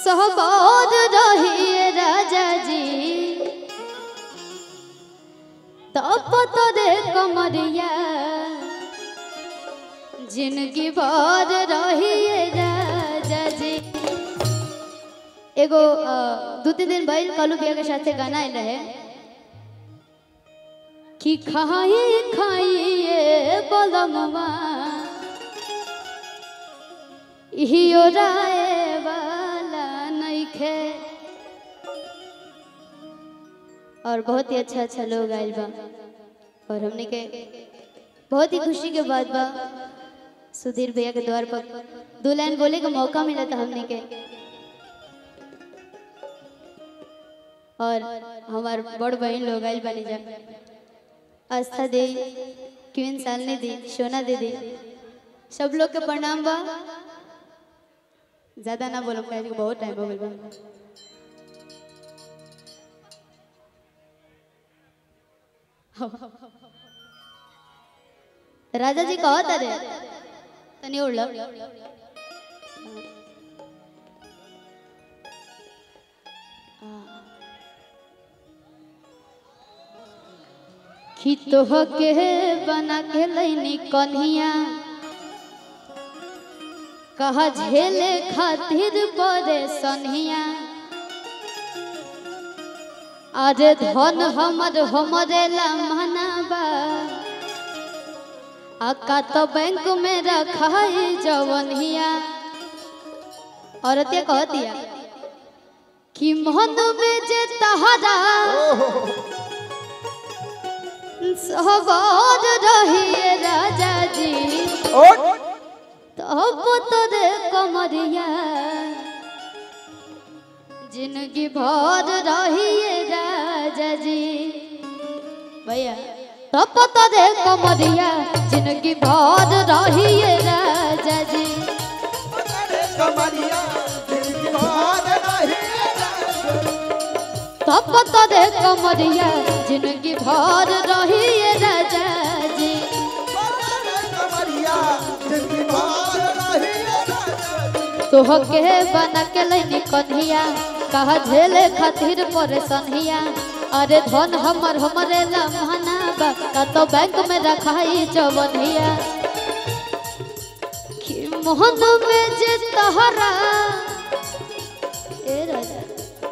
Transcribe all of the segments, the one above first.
सहबाद रहिए राजा जी तप तोरे कमरिया जिंदगी भर रहिए राजा जी एगो अ, दू तीन दिन भइल कलू बिया के साथे गाना आयल रहे कि खाई खाइए बलमवा इहियो राय वाला नइखे और बहुत ही अच्छा अच्छा लोग आइल बा और हमने के बहुत ही खुशी के बात बा सुधीर भैया के द्वार पर दो लाइन बोले का मौका मिला था हमने के और हमार बड़ बहन लोग आइल बनी जा आस्था दी क्वीन सालनी दी सोना दीदी सब लोग के प्रणाम बा ज्यादा ना बोलो काहे कि बहुत टाइम हो गइल बा राजा जी कहो तारे तनी उड़ लो खितोह के बना के लैनी कन्हिया कहा झेले खातिर परे सन्हिया अरे धन हमर हमरे लमहनाबा अक्का तो बैंक में रखाई जवनिया औरतिया कह दिया कि मन में जे तहरा सवार रहिए राजा जी तब तोरे कमरिया जिंदगी भर रहिए राजा जी भैया तब तोरे कमरिया जिंदगी भर रहिए राजा जी कमरिया जिंदगी भर नहीं तब तोरे कमरिया जिंदगी भर रहिए राजा जी कमरिया जिंदगी भर नहीं तोह के बना के लैनी कन्हिया कहा झेले खातिर परेशानिया अरे धन हमर हमरे लमहना बा का तो बैंक में रखाई जवनिया कि मोहन में जे तहरा ए राजा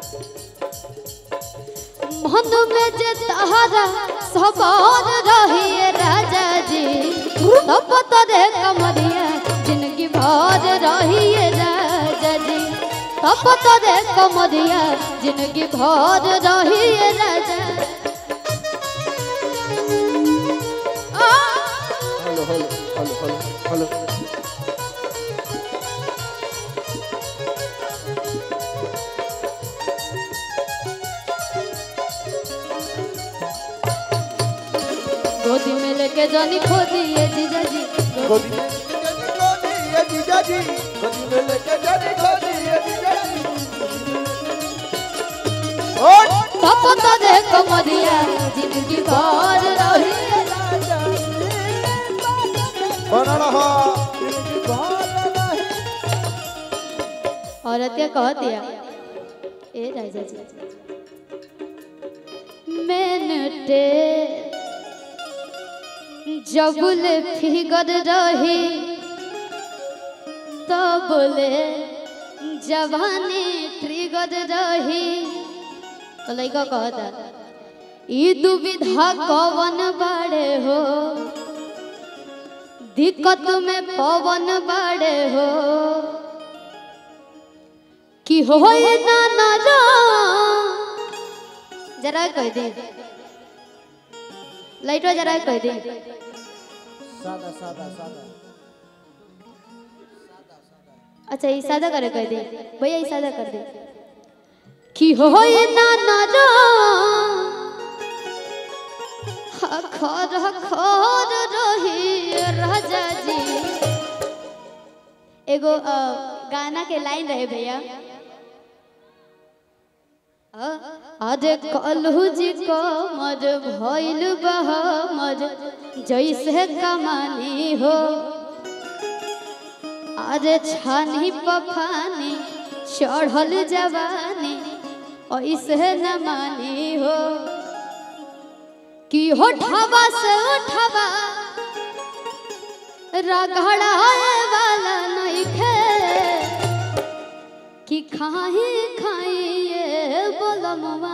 मोहन में जे तहरा सवार रहिए राजा जी तब तोरे कमरिया जिंदगी भर रहिए राजा जी तब तोरे कमरिया जिंदगी भर रहिए राजा आ! Hello hello hello hello hello गोदी में लेके जानी खो दिए जीजा जी गोदी में गोदी ये जीजा जी गोदी में लेके जानी गोदी ये जीजा जी ओट तब तोरे कमरिया जिंदगी भर रहिए बना रहा जिंदगी भर नहीं औरतिया कह दिया ए राजा जी मैंने जबुल फिगर रही तबले जवानी ट्रिगर रही तो लइका कहता ई दुविधा कवन बाड़े हो दिक्कत में पवन बाड़े हो कि होए ना ना जा जरा कह दे लाइटवा जरा कह दे सादा सादा सादा अच्छा ये सादा करे कह दे भैया ये सादा कर दे कि होए ना ना जा खर खर रही राजा जी एगो अ, गाना के लाइन रहे भैया अ, अरे कलहू जी कमर भइल बहमर जैसे कमानी हो अरे छानी पफानी चढ़ल जवानी ऐसे न मानी हो कि होठवा से उठवा रगड़ाए वाला नहीं खे कि खाही खाइए बोलमवा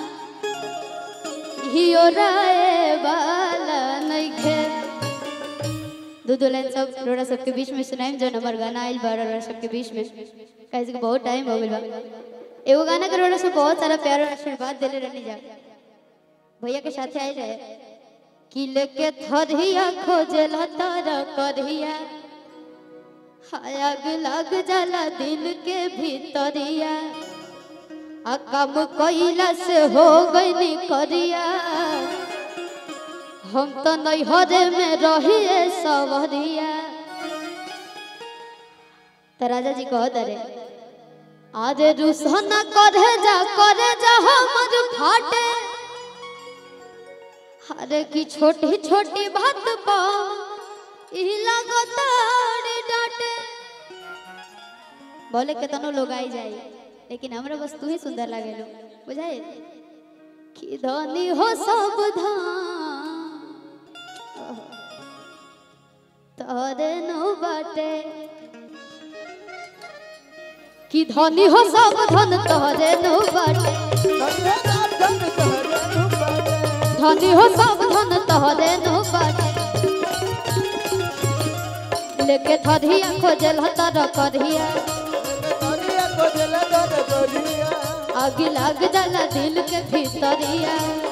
हियो राए वाला नहीं खे दो दो लाइन सब रोड़ा सबके बीच में सुनाई जो नंबर गाना आइल बा रोड़ा सबके बीच में कैसे कि बहुत टाइम हो गइल बा एगो गाना के रोड़ा सब बहुत सारा प्यार और आशीर्वाद देले रहनी जा भैया के साथे आए रहे कि लेके थरिया खोजेला तारा करहिया आग लग जाला दिल के भीतरिया आ कम कइला से हो गइनी करिया हम तो नैहरे में रहिए सवरिया तो राजा जी कह दरे अरे रुसना करे जा करे जा हमर फाटे अरे की छोटी छोटी बात पा ई लगताड़ी डांटे बोले के तनो लोग आई जाई लेकिन हमरा बस तू ही सुंदर लागेलो बुझाए कि धनी हो सब धाम तोरे नो बाटे कि धनी हो सब धन तोरे नो बाटे धनी हो सब धन तोरे नो बाटे लेके थरिया खोजल हतर करिया आग लाग जाला दिल के भीतरिया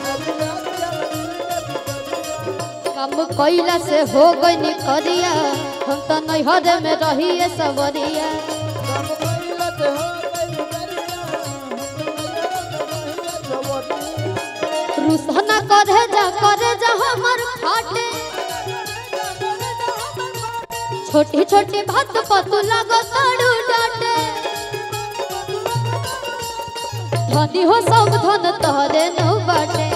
काम कइला से हो गई करिया हम तो नैहर में रहिए सवरिया रुसना करे जा करे जा हमर फाटे छोटी छोटी बात पतु लगो ताड़ू डाटे धनी हो सब धन तोहरे नो बाटे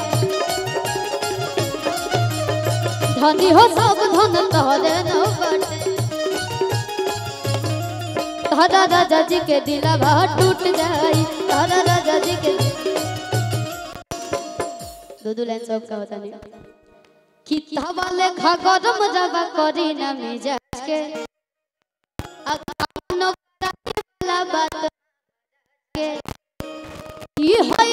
धनी हो सब धन तोहरे नो बाटे तारा राजा जी के दिलवा टूट जाई तारा राजा जी के दो दो लाइन सब का होता नहीं किताबा लेखा गरम रवा करी ना मिजाज के आ कानो कराई वाला बात के ई होई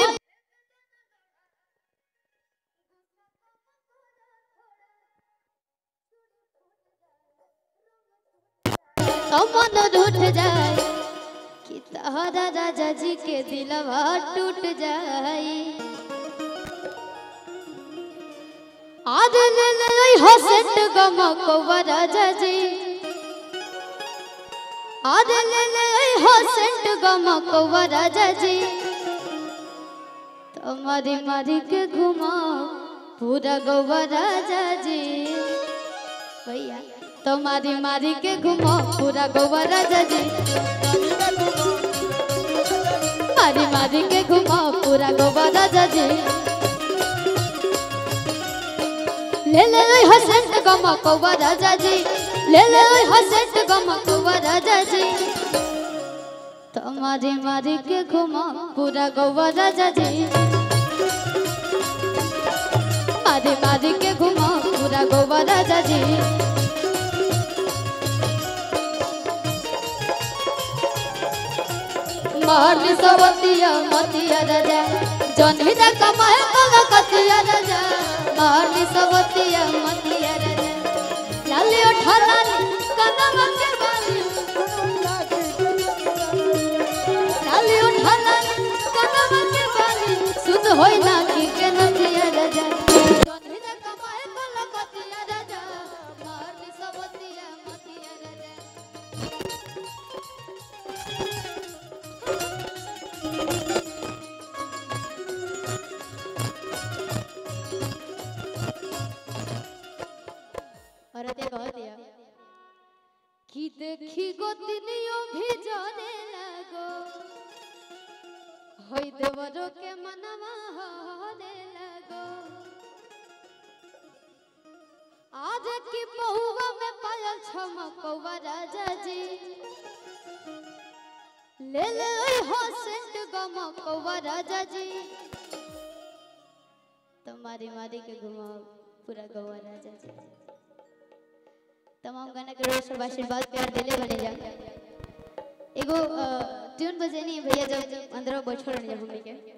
तो मन रूठ जाए कि तारा राजा जी के दिलवा टूट जाए आज ले ले हसत गमकवा राजा जी आज ले ले हसत गमकवा राजा जी तुम्हारी मारी के घुमाओ पूरा गोवा राजा जी भैया तुम्हारी मारी के घुमाओ पूरा गोवा राजा जी मारी मारी के घुमाओ पूरा गोवा राजा जी ले ले ओए हसंत गमकवा राजा जी ले ले ओए हसंत गमकवा राजा जी तुम्हारी मारी के घुमा पूरा गोवा राजा जी मारी मारी के घुमा पूरा गोवा राजा जी मारली सवतिया मतिया राजा जन्ही दा कमाए कला कतिया राजा मारली सवतिया मतिया राजा लाली उठा लाली कदम के बाली लाली उठा लाली कदम के बाली सुध होई ना की के नतिया राजा जन्ही दा कमाए कला कतिया राजा मारली सवतिया मतिया राजा औरत कह दिया कि देखी गोतनियों भी जाने लगो होई देवरो के मनवा होने लगो आज की पहुआ में पायल छमकवा राजा जी ले ले मकवा राजा जी तुम्हारी मारी के घुमाओ पूरा गवा राजा जी तमाम गाना के रोज सब आशीर्वाद प्यार दिले बने जा एगो ट्यून बजेनी भैया जब अंदर बैठल रह हमने के